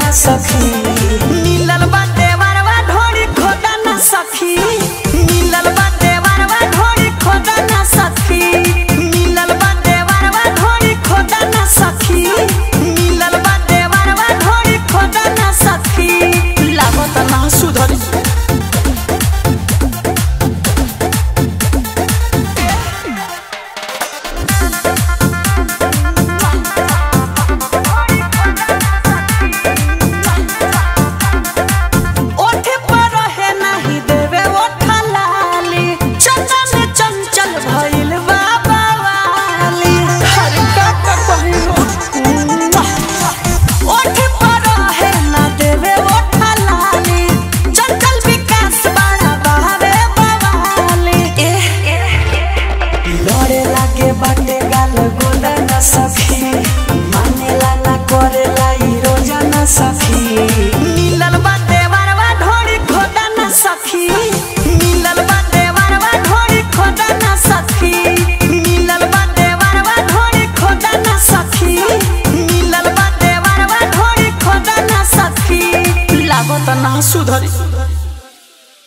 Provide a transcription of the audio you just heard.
ना सखी मिलल बा देवरवा ढोरी खोदा ना सखी मिलल बा देवरवा ढोरी खोदा ना सखी मिलल बा देवरवा ढोरी खोदा ना सखी मिलल बा देवरवा ढोरी खोदा ना सखी लागत ना सुधरी ओठे पर रहे नाही देवे ओठा लाली चंचल चंचल भइल बाबा वाली हर का का कहिलो ओठे पर रहे ना देवे ओठा लाली चंचल विकास बड़ा बहावे बवाली लड़े लागे बाटे गाल गोला न सखी मानेला ना करेला ई रोजा न सखी